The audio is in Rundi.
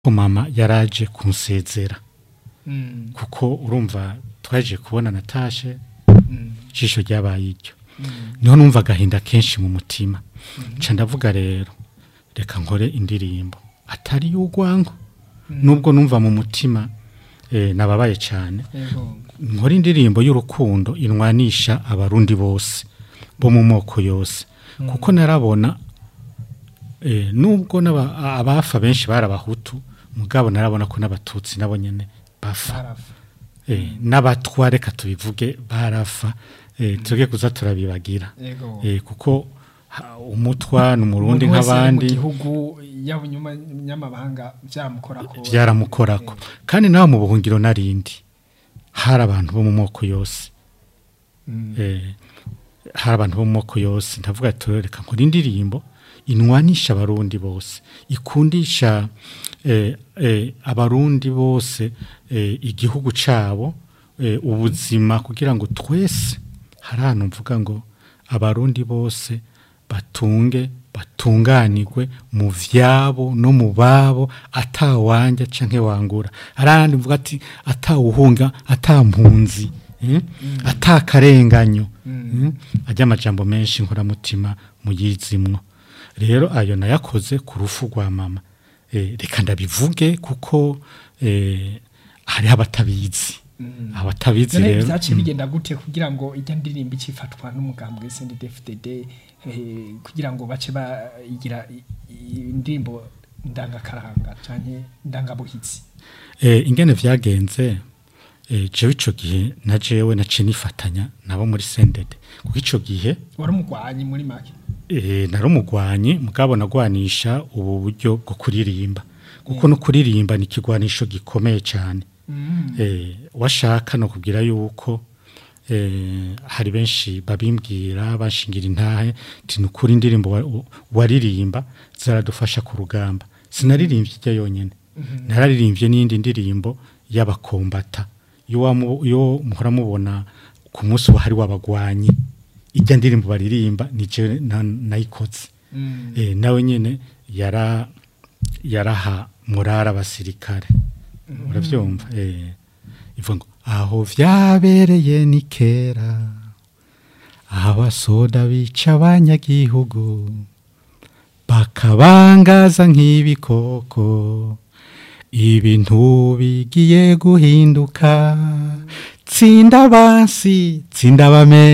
ko mama yaraje kunsezera kuko urumva twaje kubona natashe ijisho ryabaye iryo niho numva agahinda kenshi mu mutima nca ndavuga rero reka nkore indirimbo atari y'urwango nubwo numva mu mutima eh, nababaye cyane nkora indirimbo y'urukundo inwanisha abarundi bose bo mu moko yose kuko narabona eh, nubwo n'aba- abafa benshi bari abahutu mugabo narabona ko n'abatutsi nabo nyene bafa eh, n'abatwa reka tubivuge barafa eh, tuge kuza turabibagira eh, kuko ha- umutwa ni umurundi mu nk'abandi gihugu yaba inyuma nyamabanga byamukorako byaramukorako kandi nawe mu buhungiro narindi hari abantu bo mu moko yose Mm. eh, hari abantu bo mu moko yose ndavuga ati reka nkora indirimbo inwanisha abarundi bose ikundisha eh, eh, abarundi bose eh, igihugu cabo eh, ubuzima kugira ngo twese hari ahantu mvuga ngo abarundi bose batunge batunganirwe mu vyabo no mu babo atawanja canke wangura arandi mvuga ati atawuhunga atampunzi eh? atakarenganyo mm. ajya amajambo menshi nkoramutima muyizimwo rero ayo nayakoze ku rufu rwa mama eh, reka ndabivuge kuko eh, hariho abatabizi abatabizi none rero byaciye bigenda gute kugira ngo ijya ndirimbo icifatwa n'umugambwe SNDD-FDD eh, kugira ngo bace bayigira i- i- indirimbo ndangakaranga canke ndangabuhitsi Eh, ingene vyagenze eh, jewe ico gihe na jewe naciye nifatanya nabo muri sendede kuko ico gihe wari umugwanyi muri make eh, nari umugwanyi mugabo nagwanisha ubu buryo bwo kuririmba kuko no kuririmba ni ikigwanisho gikomeye cyane eh, washaka no kubwira yuko eh, hari benshi babimbwira bashingira intahe ti nukuri indirimbo wa- u- waririmba zaradufasha ku rugamba sinaririmbye ijya yonyene nararirimbye n'indi ndirimbo y'abakombata iyo wamu- iyo muhora mubona ku munsi wahari w'abagwanyi ijya ndirimbo baririmba ni jewe na- nayikoze eh, nawe nyene yara yaraha murara abasirikare uravyumva eh ivuga ngo aho vyabereye ni kera abasoda bica abanyagihugu bakabangaza nk'ibikoko ibintu bigiye guhinduka tsinda bansi tsinda bame